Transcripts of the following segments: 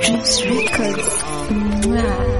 Juice Records. Mwah.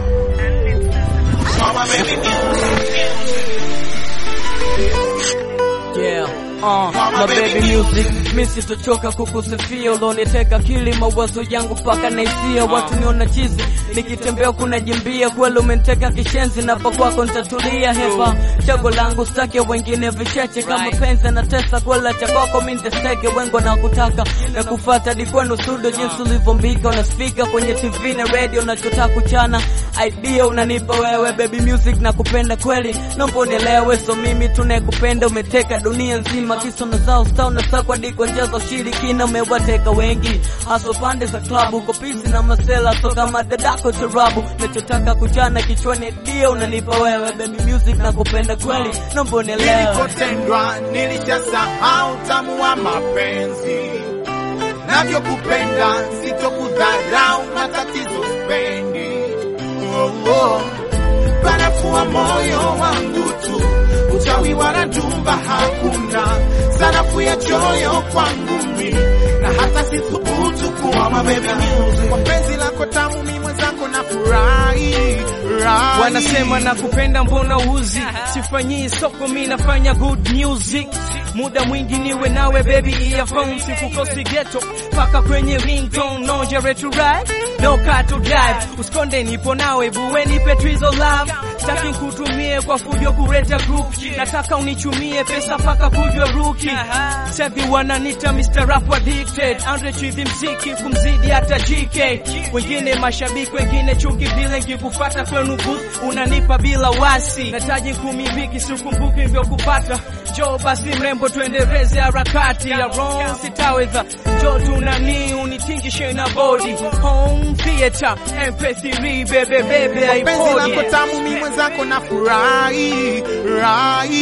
Yeah, uh, my baby music mi sitochoka kukusifia, uloniteka akili mawazo yangu mpaka naisia, watu niona chizi nikitembea kuna jimbia, kweli umeniteka kishenzi, na pa kwako nitatulia. Hepa chago langu stake wengine vicheche, kama penzi na tesa kwela cha kwako mi niteseke, wengo na kutaka na kufata dikwenu studio, jinsi ulivyombika unasifika kwenye TV na radio, nachotaka kuchana idea unanipa wewe baby music na kupenda kweli, naomba unielewe, so mimi tunayekupenda umeteka dunia nzima, kisono zao stau na sakwa di kwa njia za ushirikina, umewateka wengi hasa pande za klabu, uko pisi na masela, so kama dadako tarabu, nachotaka kuchana kichwani dia unanipa wewe baby music na kupenda kweli, naomba unielewe. Nilikotendwa nilishasahau tamu wa mapenzi, navyokupenda sitokudharau, matatizo spendi. Oh, oh. Barafu wa moyo wangu tu, uchawi wala ndumba hakuna, sarafu ya choyo kwangu mi, na hata sithubutu kuwa mabebi music. Kwa penzi lako tamu mi mwenzako na furahi rahi. Wanasema nakupenda mbona uzi, sifanyii soko, mi nafanya good music. Muda mwingi niwe nawe baby, earphone sikukosi ghetto paka kwenye ringtone, no jere to ride no car to drive, usikonde nipo nawe buwe, nipe twizo love, staki kutumie kwa fujo kureta group, nataka unichumie pesa paka kujwa ruki. Sevi wananita Mr. Rap addicted, Andre chivi mziki kumzidi hata GK, wengine mashabiki, wengine chuki vile nkikufata kwenu booth unanipa bila wasi, nataji kumiliki sikumbuki hivyo kupata Jo basi mrembo, tuendeleze harakati ya wrong, sitaweza jo tunani unitingishe na body home theater MP3 bebe bebe penzi lako iPod tamu mi mwenzako na furahi rahi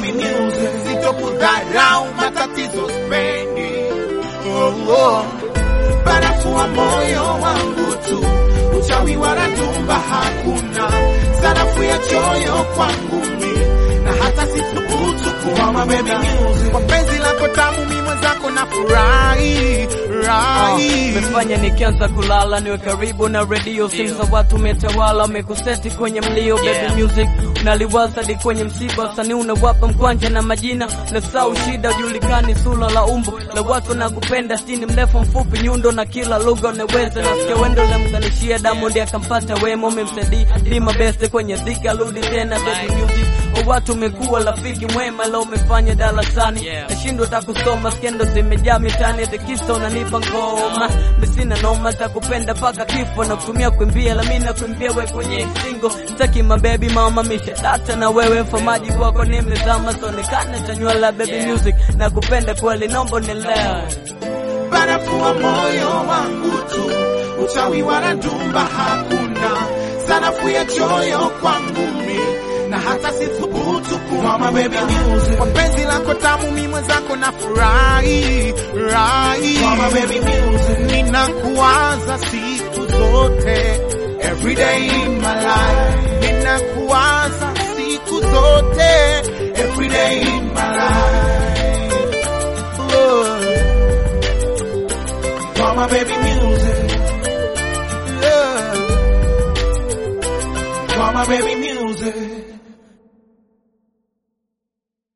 sitokudharau matatizo spendi oh, oh. barafu wa moyo wangu tu uchawi wala ndumba hakuna sarafu ya choyo kwangu mi na hata sithubutu kuwa mabebi kwa penzi lako tamu mi mwenzako na furahi rahi Umefanya nikianza kulala niwe karibu na redio, simu za watu umetawala, umekuseti kwenye mlio baby music, unaliwaza di kwenye msiba, wasanii unawapa mkwanja na majina na sau shida, ujulikani sura la umbo la watu na kupenda stini, mrefu mfupi, nyundo na kila lugha unaweza, nasikia wendo lamganishia Diamond akampata wema, umemsaidia lima best kwenye dhiki, arudi tena baby music kwa watu umekuwa rafiki mwema, leo umefanya darasani nashindwa takusoma, skendo zimejaa mitani, tekisa unanipa ngoma, misina noma, takupenda paka kifo na kutumia kuimbia, la mimi nakuimbia we kwenye singo, taki mabebi mama misha data na wewe famaji kwako nimezama, sonekana chanywa la baby music na kupenda kweli, nombo nielewe barafu wa moyo wangu tu, uchawi wala ndumba hakuna, sarafu ya choyo kwangu mi, na hata sithubutu kuwa mabebi music. Kwa penzi lako tamu mi mwenzako na furahi rahi, ninakuwaza siku zote, every day in my life, ninakuwaza siku zote, every day in my life. Oh. For my baby music. Yeah. For my baby